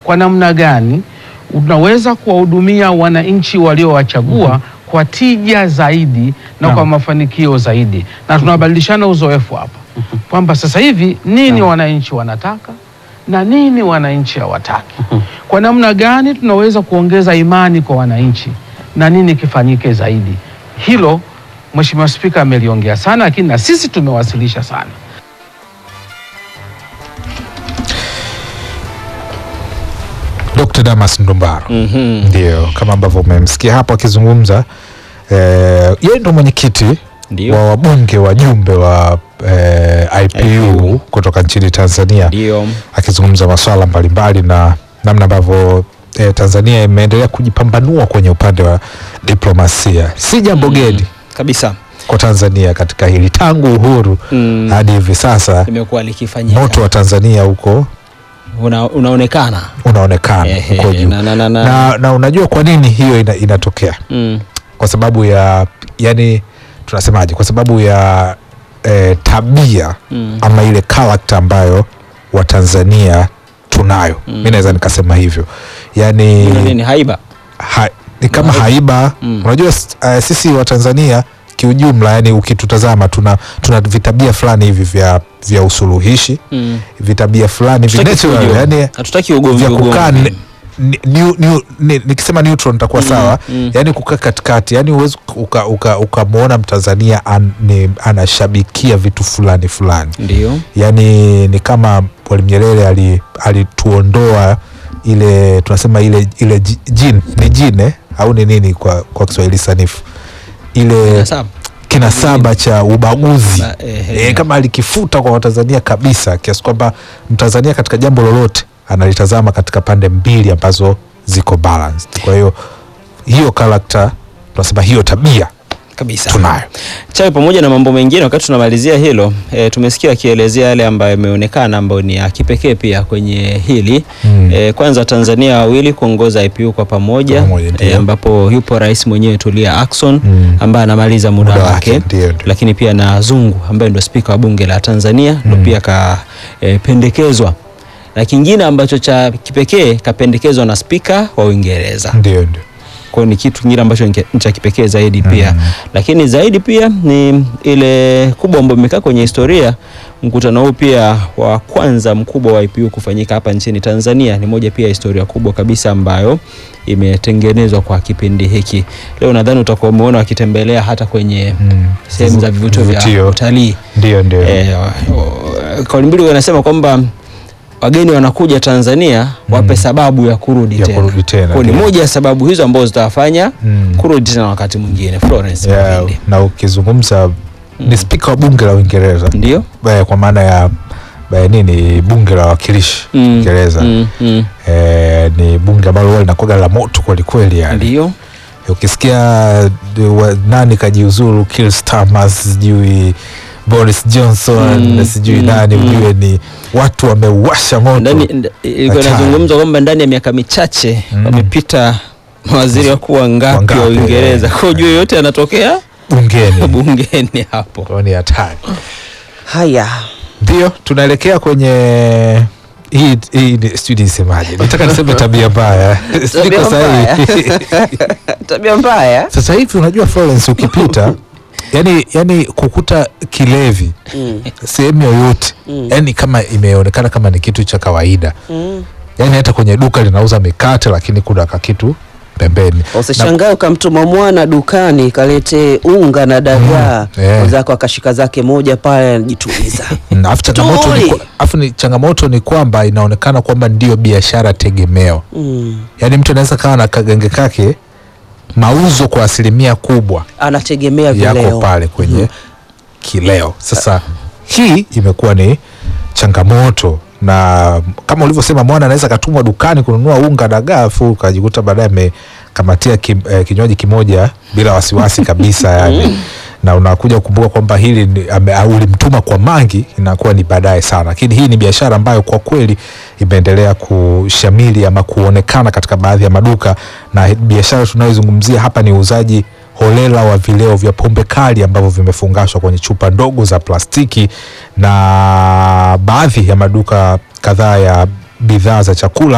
kwa namna gani unaweza kuwahudumia wananchi waliowachagua kwa tija zaidi na Naam. kwa mafanikio zaidi, na tunabadilishana uzoefu hapa kwamba sasa hivi nini wananchi wanataka na nini wananchi hawataki, kwa namna gani tunaweza kuongeza imani kwa wananchi na nini kifanyike zaidi. Hilo Mheshimiwa Spika ameliongea sana, lakini na sisi tumewasilisha sana. Dr. Damas Ndumbaro ndio kama ambavyo umemsikia hapo akizungumza eh, yeye ndo mwenyekiti Ndio. wa wabunge wajumbe wa eh, IPU, IPU. kutoka nchini Tanzania Ndio. akizungumza masuala mbalimbali na namna ambavyo eh, Tanzania imeendelea kujipambanua kwenye upande wa diplomasia. Si jambo geni Kabisa. kwa Tanzania katika hili tangu uhuru Mm. hadi hivi sasa, Imekuwa likifanyika. moto wa Tanzania huko Una, unaonekana. unaonekana Ehe, huko juu na- na- na- na- na, na unajua kwa nini hiyo ina, inatokea Mm. kwa sababu ya yani tunasemaje kwa sababu ya eh, tabia Mm. ama ile karakta ambayo watanzania tunayo mi naweza nikasema hivyo yani Kuna nini haiba? ha, ni kama haiba Mm. unajua uh, sisi watanzania kiujumla yani ukitutazama tuna, tuna vitabia fulani hivi vya, vya usuluhishi Mm. vitabia fulani vi Hatutaki natural, fujo. yani Hatutaki ugomvi vya kukaa ugomvi. ni- ni- ni- ni- nikisema neutral nitakuwa sawa mm. yani kukaa katikati yani huwezi ukamwona uka, ukamwona mtanzania an, ni, anashabikia vitu fulani fulani Ndio. yani ni kama mwalimu nyerere ali- alituondoa ile tunasema ile ile ji- jin ni jine au ni nini kwa, kwa kiswahili sanifu ile Sawa. kinasaba cha ubaguzi Ba- ehe. e, kama alikifuta kwa watanzania kabisa kiasi kwamba mtanzania katika jambo lolote analitazama katika pande mbili ambazo ziko balanced kwa hiyo hiyo karakta tunasema hiyo tabia Kabisa. tunayo Chawe, pamoja na mambo mengine, wakati tunamalizia hilo e, tumesikia akielezea yale ambayo yameonekana ambayo ni ya kipekee pia kwenye hili Mm. e, kwanza Tanzania wawili kuongoza IPU kwa pamoja Kwa pamoja, ndio. e, ambapo yupo rais mwenyewe Tulia Ackson Mm. ambaye anamaliza muda, Muda wake, wake, ndio, ndio. lakini pia na Zungu ambaye ndio spika wa bunge la Tanzania ndo pia kapendekezwa na kingine ambacho cha kipekee kapendekezwa na spika wa Uingereza ndio ndio kwa hiyo ni kitu kingine ambacho ni ni cha kipekee zaidi pia lakini zaidi pia ni ile kubwa ambayo imekaa kwenye historia mkutano huu pia wa kwanza mkubwa wa IPU kufanyika hapa nchini Tanzania ni moja pia ya historia kubwa kabisa ambayo imetengenezwa kwa kipindi hiki leo nadhani utakuwa umeona wakitembelea hata kwenye Mm. sehemu za vivutio vya Vivutio. utalii ndio ndio Eh, wa- kauli mbiu wanasema kwamba wageni wanakuja Tanzania wape sababu ya kurudi Ya tena. kurudi tena, Kwa ni ndio. moja ya sababu hizo ambazo zitawafanya Mm. kurudi tena wakati mwingine. Florence yeah, Mavindi. na ukizungumza ni spika wa bunge la uingereza Ndio? Eh, kwa maana ya eh, nini bunge la wawakilishi Mm, uingereza mm, mm. eh, ni bunge ambalo huwa linakuwaga la moto kwelikweli yani Ndio? ukisikia de- wa- nani kajiuzuru Keir Starmer sijui Boris Johnson Mm, sijui mm, nani mm. ujue ni watu wameuasha moto Ndani nd- ilikuwa Hatari. inazungumzwa kwamba ndani ya miaka michache Mm. wamepita mawaziri wakuu wangapi Wangapi, wa Uingereza. eh. Kwa hiyo ujue yote yanatokea bungeni bungeni hapo. Kwa hiyo ni hatari Haya. ndio tunaelekea kwenye hii hii ni- sijui nisemaje nataka niseme tabia mbaya Tabia Niko sahihi. Tabia mbaya. sasa hivi unajua Florence ukipita yani, yani kukuta kilevi sehemu yoyote yani kama imeonekana kama ni kitu cha kawaida yani hata kwenye duka linauza mikate lakini kuna kakitu pembeni Usishangae ukamtuma mwana dukani kalete unga na dagaa Mm, eh. mwenzako akashika zake moja pale anajituliza. Na afu changamoto ni, Tuli. kwa- afu ni changamoto ni kwamba inaonekana kwamba ndio biashara tegemeo mm. yaani mtu anaweza kawa na kagenge kake mauzo kwa asilimia kubwa Anategemea yako vileo. pale kwenye kileo sasa hii imekuwa ni changamoto na kama ulivyosema mwana anaweza akatumwa dukani kununua unga dagaa afu ukajikuta baadaye amekamatia ki, eh, kinywaji kimoja bila wasiwasi kabisa yani na unakuja kukumbuka kwamba hili ni- ame- au ulimtuma kwa mangi inakuwa ni baadaye sana lakini hii ni biashara ambayo kwa kweli imeendelea kushamili ama kuonekana katika baadhi ya maduka na biashara tunayozungumzia hapa ni uuzaji holela wa vileo vya pombe kali ambavyo vimefungashwa kwenye chupa ndogo za plastiki na baadhi ya maduka kadhaa ya bidhaa za chakula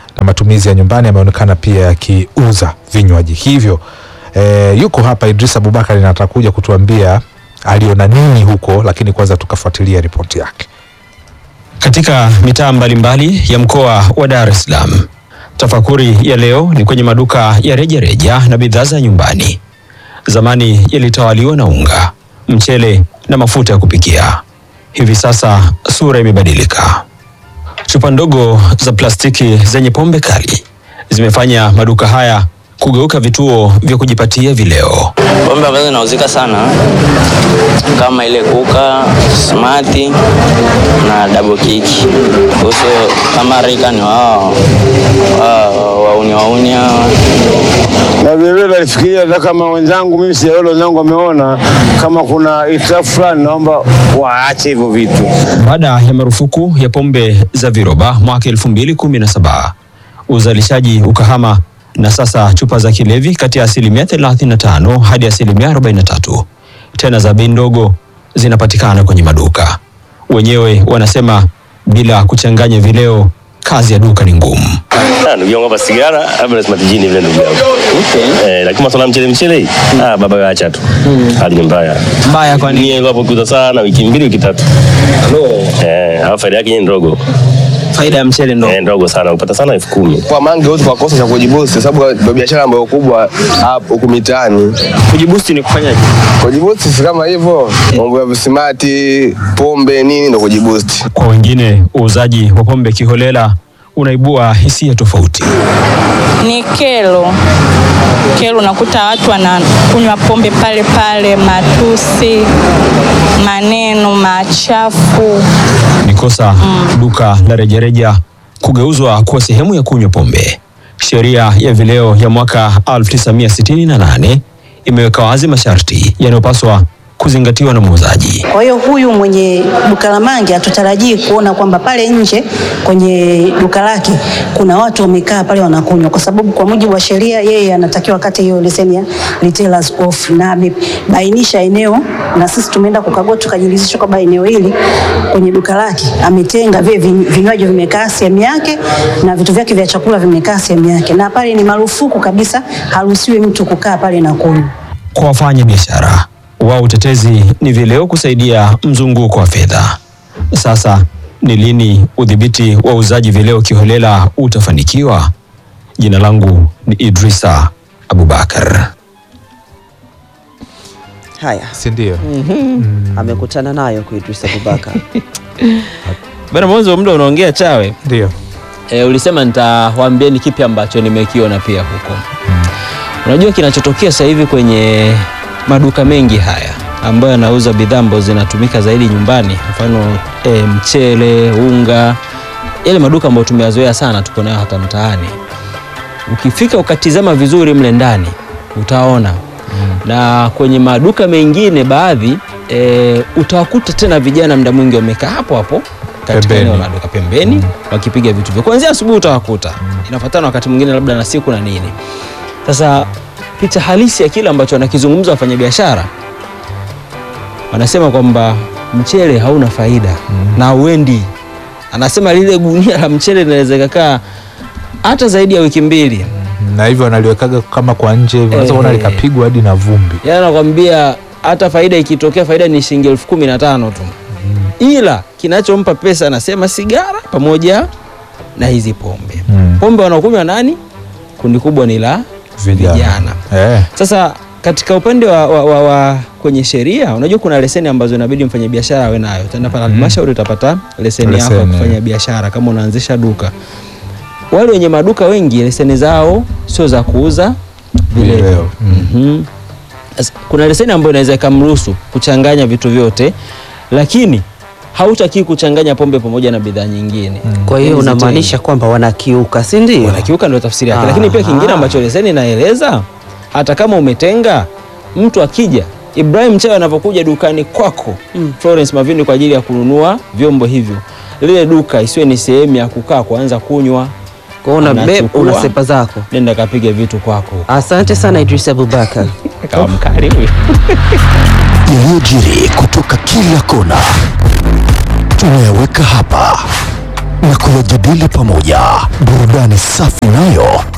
na matumizi ya nyumbani yameonekana pia yakiuza vinywaji hivyo. E, yuko hapa Idris Abubakar na atakuja kutuambia aliona nini huko, lakini kwanza tukafuatilia ripoti yake. Katika mitaa mbalimbali ya mkoa wa Dar es Salaam, tafakuri ya leo ni kwenye maduka ya rejareja na bidhaa za nyumbani. Zamani yalitawaliwa na unga, mchele na mafuta ya kupikia. Hivi sasa sura imebadilika. Chupa ndogo za plastiki zenye pombe kali zimefanya maduka haya kugeuka vituo vya kujipatia vileo. Pombe ambazo zinauzika sana kama ile kuka, smati na double kiki. Kuhusu kama rika ni wao wao wauni wauni hao. na vilevile nalifikiria hata kama wenzangu mimi sijaona wenzangu wameona kama kuna itilafu fulani, naomba waache hivyo vitu. Baada ya marufuku ya pombe za viroba mwaka 2017 uzalishaji ukahama na sasa chupa za kilevi kati ya asilimia 35 hadi asilimia 43 tena za bei ndogo zinapatikana kwenye maduka. Wenyewe wanasema bila kuchanganya vileo, kazi ya duka ni ngumu. Ah, ndugu yangu hapa sigara hapa lazima tijini vile ndugu yangu. Eh, lakini masuala ya mchele mchele hii. Ah, baba wewe acha tu. Hali ni mbaya. Mbaya kwa Ni ile hapo kuuza sana wiki mbili wiki tatu. Eh, hapo faida yake ni ndogo. Faida ya mchele ndo Eh, ndogo sana. Upata sana elfu kumi. kwa mange wote kwa kosa cha kujibusti, kwa sababu ndio biashara ambayo kubwa hapo huku mitaani. kujibusti ni kufanyaje? Kujibusti si kama hivyo, mambo ya visimati, pombe nini, ndio kujibusti. Kwa wengine uuzaji wa pombe kiholela unaibua hisia tofauti. ni kero kero, unakuta watu wanakunywa pombe pale pale, matusi, maneno machafu. ni kosa duka la rejareja kugeuzwa kuwa sehemu ya kunywa pombe. Sheria ya vileo ya mwaka 1968 imeweka wazi masharti yanayopaswa kuzingatiwa na muuzaji. Kwa hiyo huyu mwenye duka la mangi hatutarajii kuona kwamba pale nje kwenye duka lake kuna watu wamekaa pale wanakunywa, kwa sababu kwa mujibu wa sheria yeye anatakiwa kate hiyo leseni ya retailers off, na amebainisha eneo, na sisi tumeenda kukagua tukajiridhisha kwamba eneo hili kwenye duka lake ametenga vile vin- vinywaji vimekaa sehemu yake na vitu vyake vya chakula vimekaa sehemu yake, na pale ni marufuku kabisa, haruhusiwi mtu kukaa pale na kunywa. Kwa wafanya biashara wao, utetezi ni vileo kusaidia mzunguko wa fedha. Sasa ni lini udhibiti wa uuzaji vileo kiholela utafanikiwa? Jina langu ni Idrisa Abubakar. Haya, si ndio? amekutana nayo kwa Idris Abubakar. Bana, mwanzo muda unaongea chawe Ndio. E, ulisema nitawaambia ni kipi ambacho nimekiona pia huko. Unajua kinachotokea sasa hivi kwenye maduka mengi haya ambayo yanauza bidhaa ambazo zinatumika zaidi nyumbani, mfano e, mchele, unga, yale maduka ambayo tumeyazoea sana, tuko nayo hata mtaani. Ukifika ukatizama vizuri mle ndani utaona na kwenye maduka mengine baadhi e, utawakuta tena vijana muda mwingi wamekaa hapo hapo katika Pembeni. eneo la duka pembeni wakipiga vitu vya kuanzia asubuhi utawakuta, inafuatana wakati mwingine labda na siku na nini. Sasa picha halisi ya kile ambacho wanakizungumza wafanyabiashara, wanasema kwamba mchele hauna faida na hauendi. Anasema lile gunia la mchele linaweza ikakaa hata zaidi ya wiki mbili. Na hivyo wanaliwekaga kama kwa nje hivi, unaweza kuona Eh. likapigwa hadi na vumbi. Yaani anakwambia hata faida ikitokea, faida ni shilingi elfu kumi na tano tu, ila kinachompa pesa anasema sigara pamoja na hizi pombe. Mm. Pombe wanaokunywa nani? Kundi kubwa ni la Vijana. vijana. Eh. Sasa katika upande wa, wa, wa, wa kwenye sheria, unajua kuna leseni ambazo inabidi mfanyabiashara awe nayo. Utaenda pale halmashauri utapata leseni yako ya Leseni. kufanya biashara kama unaanzisha duka. Wale wenye maduka wengi leseni zao sio za kuuza vileo. Vileo. Mm. Mhm. Sasa, Kuna leseni ambayo inaweza ikamruhusu kuchanganya vitu vyote, lakini hautakii kuchanganya pombe pamoja na bidhaa nyingine. Kwa hiyo Hizi unamaanisha kwamba wanakiuka, si ndio? wanakiuka ndio tafsiri yake. Lakini pia kingine Aha. ambacho leseni inaeleza, hata kama umetenga, mtu akija, Ibrahim Chawe anapokuja dukani kwako Florence Mavindi kwa ajili ya kununua vyombo hivyo, lile duka isiwe ni sehemu ya kukaa kuanza kunywa. Kwa hiyo una Anachukua. una sepa zako. Nenda kapiga vitu kwako, Asante sana Idris Abubakar. kawa mkali huyo. yaliyojiri kutoka kila kona tunayaweka hapa na kuyajadili pamoja. Burudani safi nayo